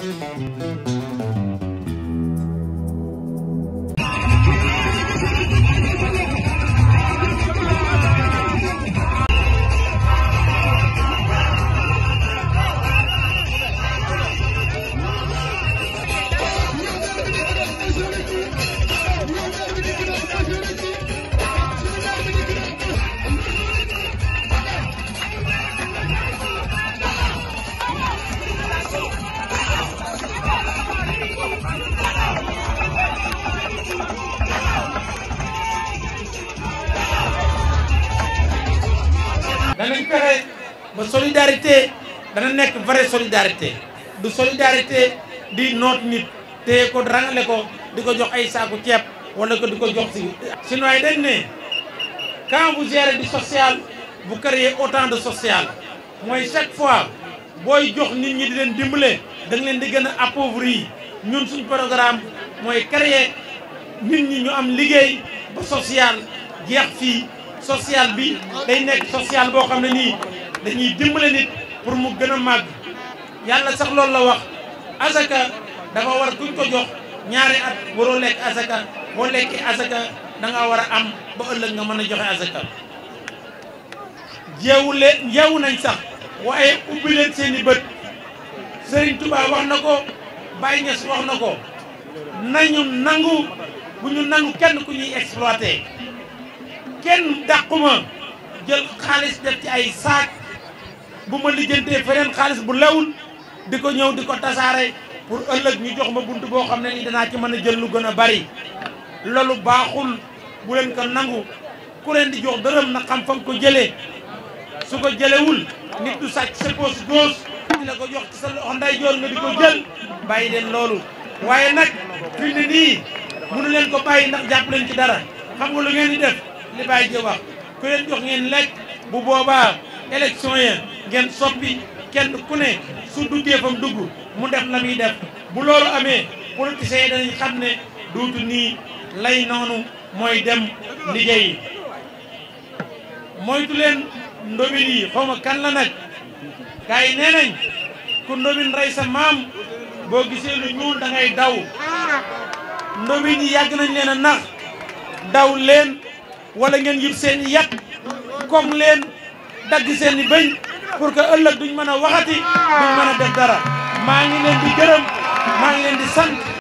danañ fexe ba solidarité dana nekk vraie solidarité du solidarité di noot nit téye ko rangale ko di ko jox ay saaku ceeb wala ko di ko jox si sinon yi dañ ne quand vous gérez du social vous créez autant de social mooy chaque fois booy jox nit ñi di leen dimbale da nga leen di gën a appauvrir ñun suñ programme mooy créer nit ñi ñu am liggéey ba social jeex fii social bi day nekk social boo xam ne nii dañuy dimbale nit pour mu gën a màgg yàlla sax loolu la wax asaka dafa war kuñ ko jox ñaari at waroo lekk asaka boo lekkee asaka da nga war a am ba ëllëg nga mën a joxe asaka jeewu leen jeewu nañ sax waaye ubbi leen seen i bët Serigne Touba wax na ko Baye Niass wax na ko nañu nangu bu ñu nangu kenn ku ñuy exploité kenn dàquma jël xaalis def ci ay saak bu ma lijjantee feneen xaalis bu lewul di ko ñëw di ko tasaare pour ëllëg ñu jox ma bunt boo xam ne ni danaa ci mën a jël lu gën a bari loolu baaxul bu leen ko nangu ku leen di jox dërëm na xam fa nga ko jëlee su ko jëlewul nit du sàcc sa poche gauche di la ko jox ci sa loxo ndeyjoor nga di ko jël bàyyi leen loolu waaye nag fi ne nii mënu leen ko bàyyi ndax jàpp leen ci dara xam nga lu ngeen di def li bàyyi ji wax ku leen jox ngeen lekk bu boobaa élection ya ngeen soppi kenn ku ne su duggee fam dugg mu def la muy def bu loolu amee politiciens yi danañ xam ne duutu nii lay noonu mooy dem liggéeyi moytu leen ndobin yi xaw ma kan la nag gars yi nee nañ ku ndobin rey sa maam boo gisee lu ñuul da ngay daw ndobin yi yàgg nañ leen a nax daw leen wala ngeen yib seen i yat comme leen dagg seen i bëñ pour que ëllëg duñ mën a waxati duñ mën a def dara maa ngi leen di gërëm maa ngi leen di sant